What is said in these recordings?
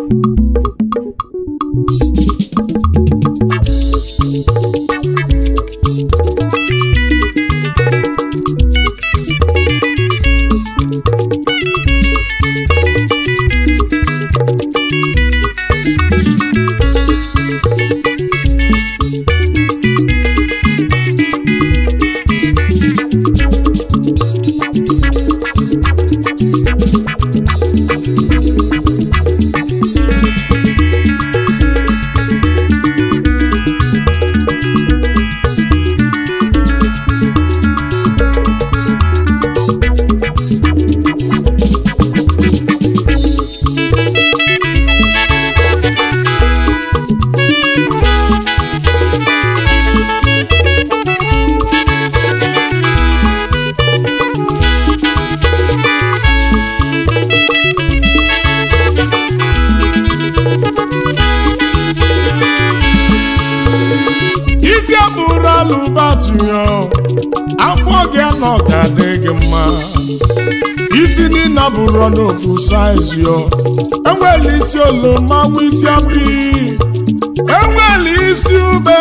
isi abụrụ alụbatụyo akwọ gị anọ ga-adị gị mma isi niile bụrụ n'ofu saizi yo enwere isi oloma nwa isi apị enwere isi ube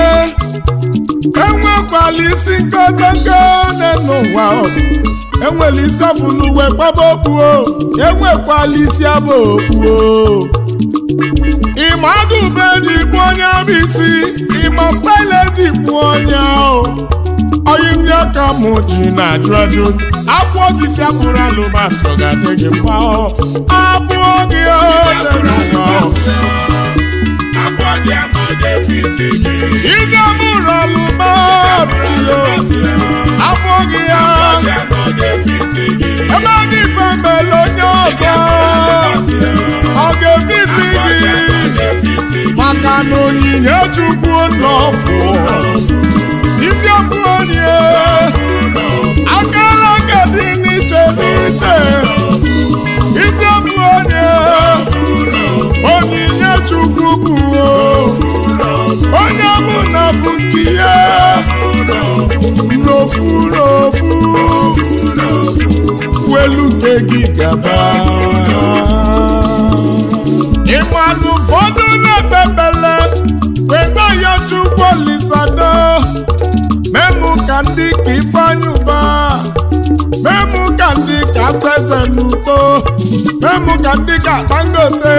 enwekwala isi nkokonko n'ụwa enwere isi afụlụ wee gbaba okpuo enwekwala isi abụ okpuo ịma agụbe ji bụ onye bụ isi ịma style ji bụ onye ahụ oyi ndị aka mụ ji na-ajụ ajụ akwụọ gị si abụrụ alụmasị ga-adị gị mma ọ abụọ gị ị ga-abụrụ alụmasị abụọ gị ya ebe ndị ife mbele onye ọzọ ọ ga-ebiti gị maka na onyinye chukwu nọfụ ndị ọbụ onye akara aka dị n'iche n'iche ndị ọbụ onye onyinye chukwu bụ onye bụ na bụ nke ya n'ofu n'ofu welu nke gị gaba ịmanụ ụfọdụ na-ekpebele wegbe ya chukwu olisado memụ ka ndị ka ifeanyị ụba memụ ka ndị ka teze n'udo memụ ka ndị ka dangote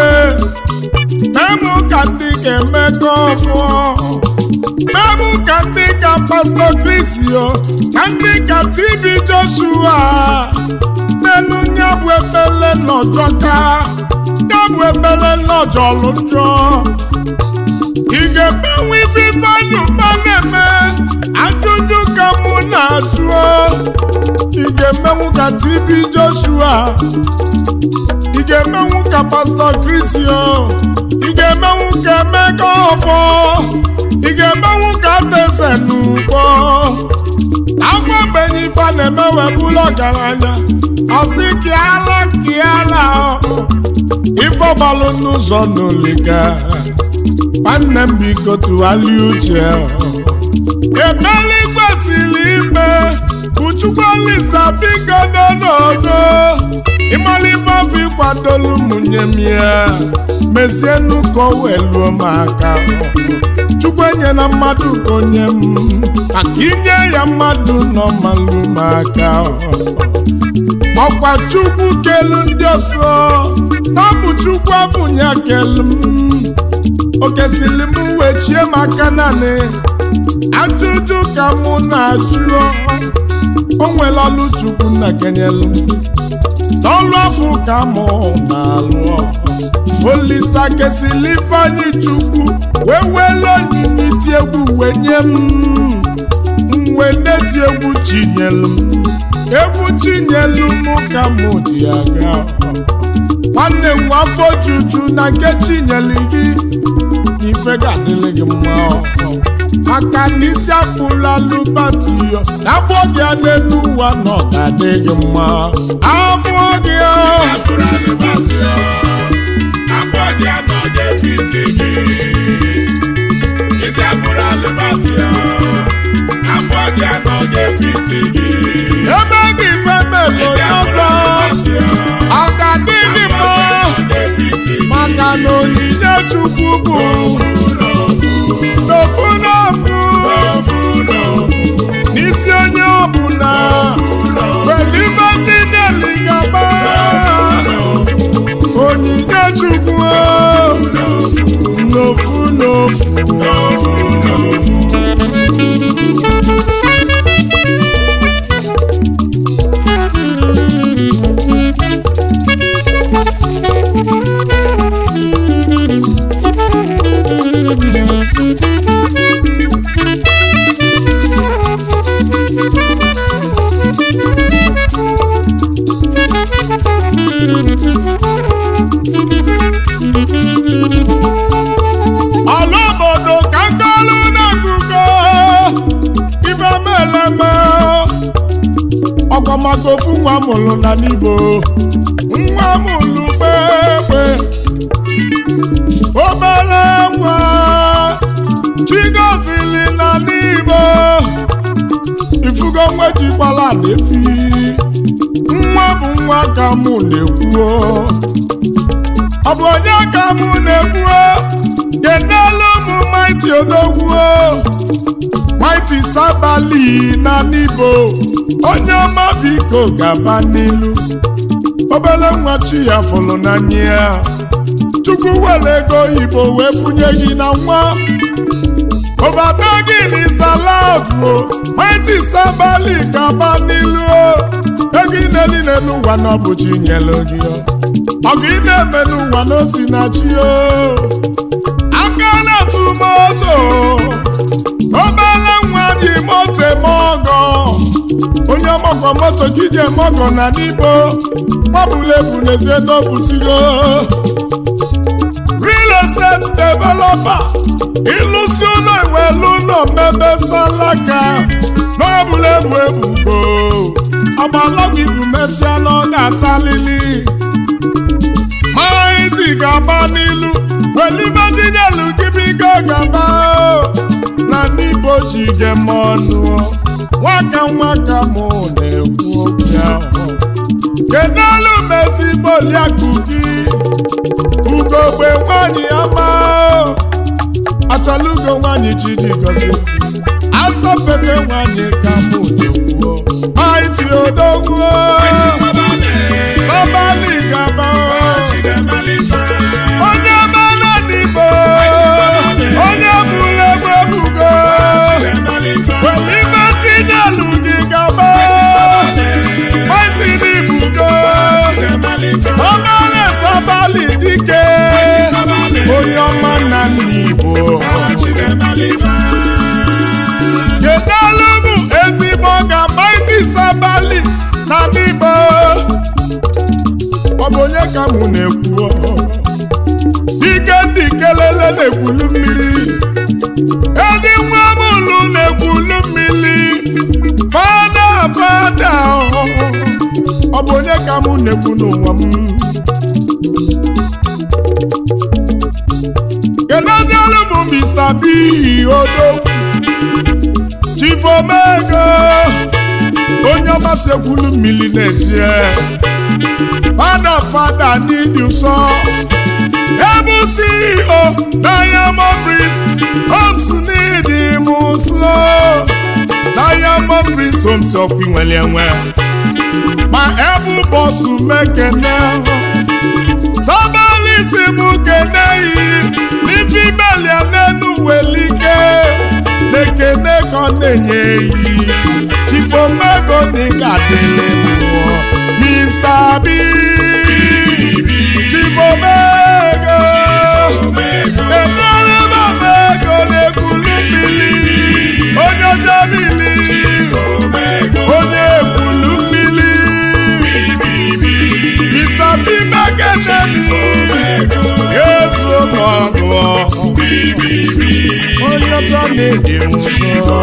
memụ ka ndị ka emeka ọfụọ memụ ka ndị ka pastọ krisio na ndị ka tb joshua n'elu nya bụ ekpele nọjọka ya bụ ekpele nọjọlụ njọ ị ga-emenwe ife ifeanyị ụba na-eme ajụjụ ka mụ na-ajụ ị ga-emenwu ka tb joshua ị ga-emenwu ka pastọ krisio ị ga-emenwu ka emeka ọfọ ị ga-emenwu ka teze n'ugbo agwa ogbenye ife a na-eme webụla ọgaranya ọsị kịala kịala ife ọgbalụ n'ụzọ n'oliga nwanne m biko tụgharịa uche ekpere kwesịrị ime uchukwu olisa biko n'ọnọdụ ịmara ife afọ ịkwadolu ụmụnye m ya mezienu ka o weluo m aka chukwu enyela mmadụ ka onye m maka inye ya mmadụ nọ malụ m aka ọkwa chukwu kelu ndị ọsọ tabụ chukwu abụnya kelu m okesili m wechie m aka naanị ajụjụ ka mụ na-ajụ o nwere ọlụ chukwu na kenyelu m n'ọlụ afọ ka mụ na-alụ olisa kesili ifeanyị chukwu wee wele onyinye iti egwu wee nye m mwe na-eti egwu chinyelu m egwu chinyelu m ka mụ ji aga nwanne m afọ juju na nke chinyelu gị ife ga-adịrị gị mma maka na isi apụla lụbatiyo na agbọ gị a n'elu ụwa na ọ ga-adị gị mma abụọ gị ebe gị femelo ọzọ ọ ga-adị gị mma maka maka na onyinye chukwu bụ n'ofu n'ofu n'isi onye ọbụla welibe chineli gaba onyinye chukwu n'ofu n'ofu ala obodo ka ngolu na-egugo ibe meleme ọkwamaka ofu nwa mụrụ na n'igbo nwa mụrụ kpekpe obere nwa chigozili na n'igbo ifugo nwa jikwala na-efi nwa bụ nwa ka mụ na-ekwuo ọ bụ onye ka mụ na-ekwuo kenelu ụmụ maiti odogwuo maiti sabali na n'ibo onye ọma biko gaba n'ilu obere nwa chi ya fụrụ n'anya ya chukwu were ego oyibo wee funye gị na nwa obodo gị n'izalago maiti sabali gaba n'ilu ego ị na-eli n'elu ụwa na ọ bụ chi nyere gị ọgụ ị na-eme n'ụwa n'osi na chi o aka na-atụ moto obere nwa dị moto eme ọgọ onye ọmọkọ moto gị ji eme ọgọ na n'igbo gbabụla ebu n'ezie n'obusigo real estate developer ịlụsi ụlọ iwelu ụlọ mmebe salaka n'ọbụla ebu ebubo ọgbalọgwụ ibu mesịa na ọ ga-atalili maịdị ga-agba n'ilu welibejidelu gị bigo gaba na n'igbo ji ge m ọnụ nwaka nwaka mụ na-ekwu okwu ahụ kedelu mezigbo liakụ gị ugogbe nwanyị ama achọlugo nwanyị chidi gozi asọpete nwanyị ka mụ na-ekwuo maịtị odogwuo ọbalị gaba onye mana n'igbo onye bụrụ egbe ebugo welime tinelu gị gaba maịtị n'ibugo ọbalị sabali dike onye ọma na n'igbo kedelu bụ ezigbo ga maịtị sabali na n'igbo ọ bụ onye ka mụ na-ekwu ike ndị kelele na-ekwulu mmiri edi nwa mụlụ na-ekwulu mmiri fada fada ọ bụ onye ka mụ na-ekwu n'ụwa m kelediolu m Mr. B odogwu Chief Omego onye ọmasị ekwulu mmiri na-eje fada fada n'ịdị ụsọ ebu CEO Diamond Prince Homes n'ịdị m ụsọ Diamond Prince Homes ọkwa inwere enwe ma ebu bọsụ mekene sabalisi m keneyi n'ibi melia n'enu welike na-ekene ka ọ na-enye eyi chifomego na ị ga-adịle mmụọ Mr. B chifomego ebere mamego na-ekwulu mmiri onye jebili onye ekwulu mmiri Mr. B megedeni ezu n'ọgụ onye ọzọ na-edi nsọ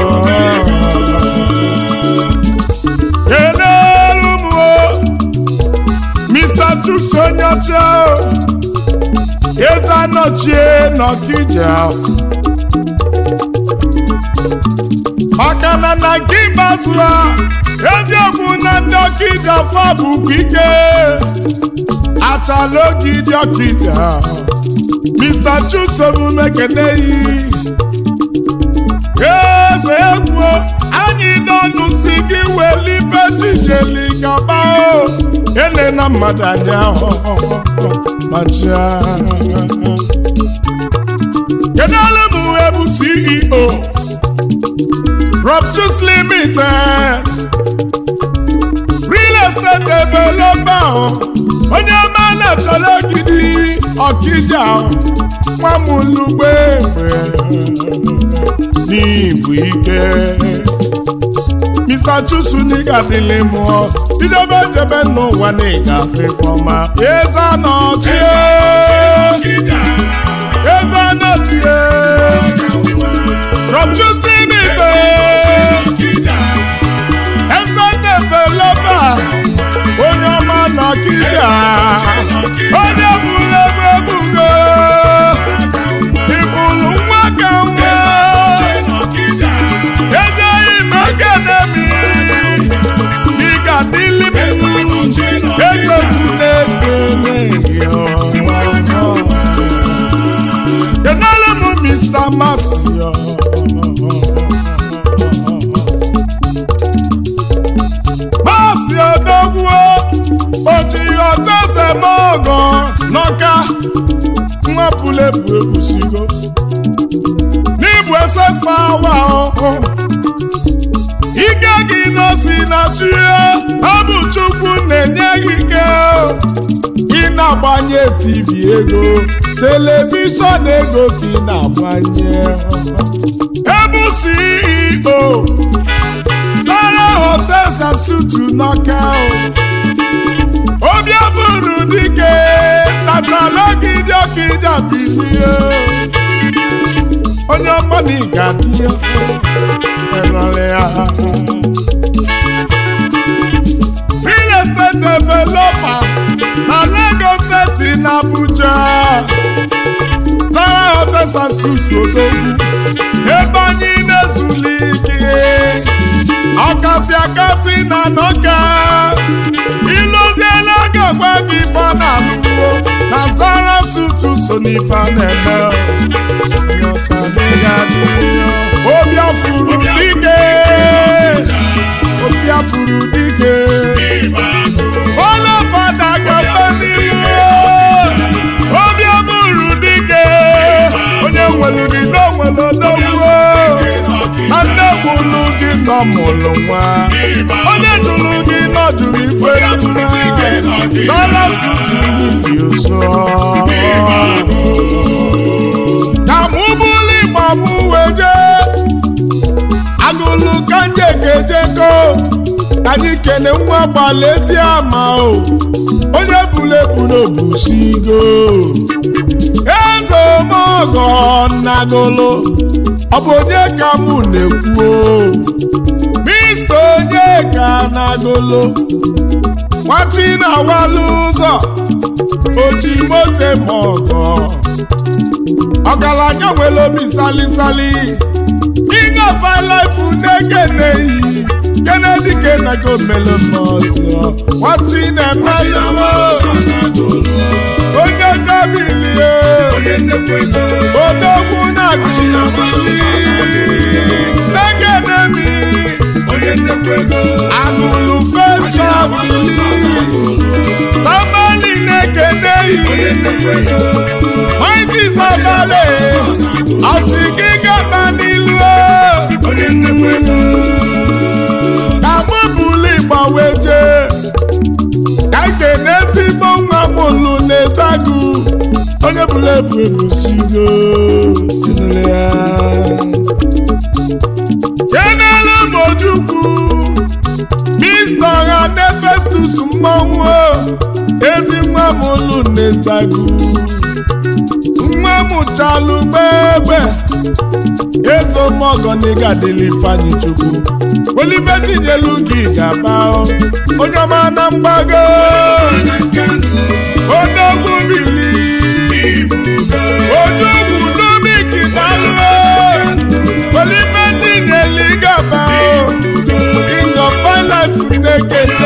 Kedụ m o Mr. Chuks onye ọcha eze anọchie n'Ọkịja maka na na nke ikpeazụ ha eziokwu na ndị Ọkịja fọ bụkwa ike achala oge ịdị Ọkịja Mr. Chusom mekeneyi eze egwu anyị n'ọnụ si gị welibe chijeli gaba o ele na mmadụ anya macha kedụle m ebu CEO Rob Chus Limited real estate developer onye ọma na-achọrọ ogidi ọkija nwamulugbe n'ibu ike Mr. Chusu n'ịga dịlị mụọ idebe jebe n'ụwa na ịgafe fọma eze anọchi eze anọchi Rob Chus Limited estate developer onye ọma nọkịta onye bụrụ ebe ebugo ịbụrụ nwa ka nwa ejeghị m akademi ịga dịlị m ezekwune kenere m Mr. Masio Masị odogwuo ochi ọtezemọgọ n'ọka nwapụlebu ebusigo n'ịbụ ss pawa ọhụ ike gị n'osi na chie ọ bụ chukwu na-enye gị ike ị na-agbanye tv ego telivishọn ego ka ị na-agbanye ebu CEO Lara hotels and suites n'ọka obi abụrụ dike natala ogidi ọkịja bilie onye ọma na ịga dị enwere ya real estate developer na Lagos steeti na Abuja Tara hotels and suites odogwu ebe anyị na-ezuli ike ọkasị akasị na nọka ịlụziela ga-agwa gị ife na alụwo na zara sutu so n'ife a na-eme obi afuru dike obi afuru dike onye fada gafe n'ihu obi abụrụ dike onye nwere gị n'onwere odogwuo na nne mụrụ gị nọ mụrụ nwa onye jụrụ gị nọ jụrụ ife nwa dọla suturu dị ụzọ ka mụ bụrụ ịgba mụ wee jee agụlụ ka nje kejeko anyị kene nwa gbalị ezi ama o onye buru ebu n'obusigo eze omeọgọ nnagolo ọ bụ onye ka mụ na-ekwu mista onye ka nagolo nwati na-awalụ ụzọ oji mote ma ọgọ ọgaranya nwere obi salisali king of my life na-ekeneyi kennedy kenego melomọzọ nwati na-emelụ onye gabilie odogwu na-achịli negedemi agụlụ fechabili tabali na-ekeneyi maịdị zabale ọtị gị gaba n'ilu ka mụbụlụ ịgbawe jee ka kene ezigbo nwa mụlụ na-ezagụ onye bụrụ ebu ebusigo kenele m ojukwu mista ọha nefestus mmanwụ ezi nwa mụlụ na-ezagụ nwa mụchalụ gbegbe ezomọgọ n'ịgadịla ifeanyị chukwu olibe tinyelu gị ga-aba onye ọma na mgbago odogwu bili odogwu domiki dalụ olibe tinyelu gaba king of finance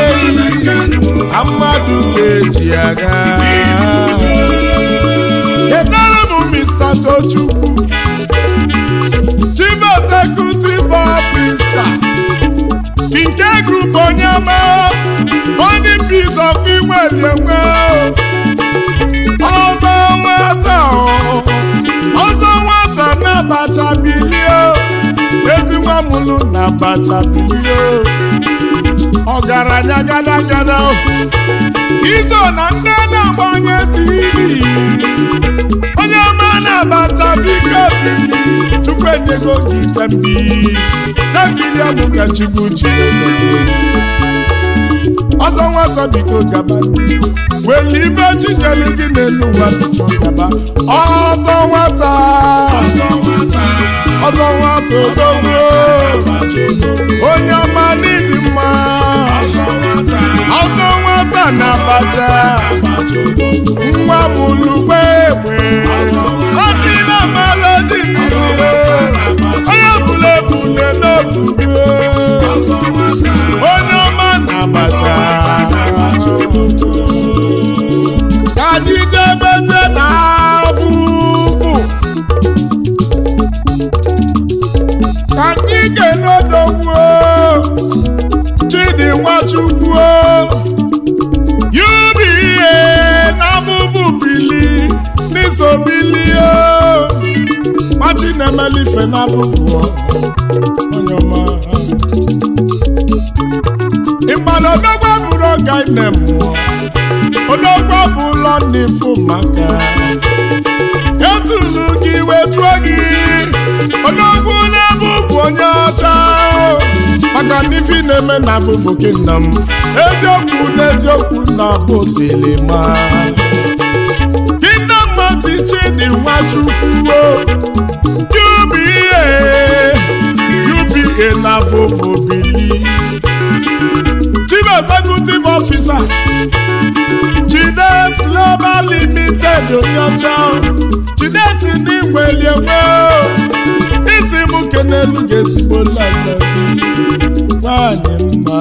na-ekele mmadụ ga-eji aga kenere m Mr. Tochukwu Chief Executive Officer nke group onye ọma onye piece of inwelenwe ọzọ nwata o, ọzọ nwata na abacha bilie ezi nwa mụlụ na abacha bilie ọgaranya gada gada izo na ndị na-agbanye tv onye ọma na-abacha biko bili chukwu enyego gị ite mbi na mmiri ọnụ ka chukwu ji ọzọ nwata biko gaba weli ibe chinyelu gị n'elu ụwa biko gaba ọzọ nwata ọzọ nwata odogwu onye ọma n'ịdị mma ọzọ nwata na abacha nwa mụlugbe egbe ọdị na mara dị mmiri onye bụla ebule n'obugo onye ọma na abacha ka anyị debeze na abụbụ ka anyị ga-enodogbuo chidi nwachukwu UBA n'abụbụ bili n'iso bilie machi na-emelife n'abụbụ onye ọma ịmana odogwa bụrụ ọga ine mmụọ odogwa bụ ụlọ n'ifu maka etulu gị wetuo gị odogwu na-abụbụ onye ọcha maka n'ifi na-eme na abụbụ gị nna m eziokwu na eziokwu na bụ silima Kingdom Mati Chidi Nwachukwu UBA UBA na Vovo Bili Chief Executive Officer Chides Global Limited Onyocha Chides ndị nwelienwe isi m kenelu ga-ezigbo lalabi nwanyị mma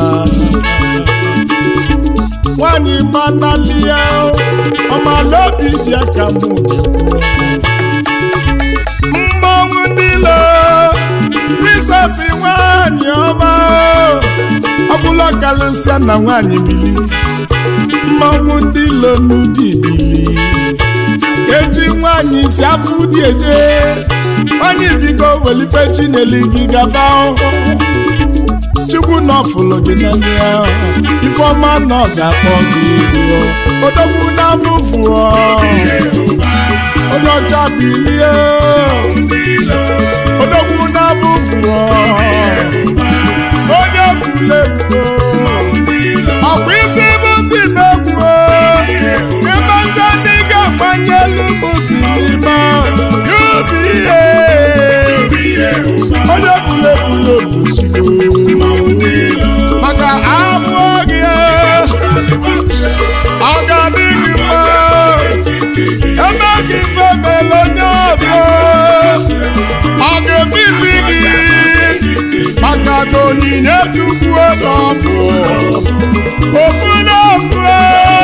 nwanyị manalia ọmalaobi dị aka m na-ekwu mmanwụ niile prisesi nwanyị ọma ọbụla karịsịa na nwanyị bili mmanwụ ndị ilo n'ụdị bili eji nwanyị si afọ ụdị eje onye bigo welife chineli gị gaba chukwu na ọfụlụ gị n'anya ya ifeọma na ọ ga-akpọ gị iru odogwu na abụfụ onye ọcha bilie odogwu na abụfụ onye kwulegwu ọkwa isi bụ ntị megwu ịmata ndị ga-agbanye elu bụ sinima UBA onye kwulegwu obusigo maka abụọ gị ọ ga-adị gị mma ebe gị mebele onye ọzọ ọ ga-ebisi gị maka na onyinye chukwu n'ọfụ ofu n'ofu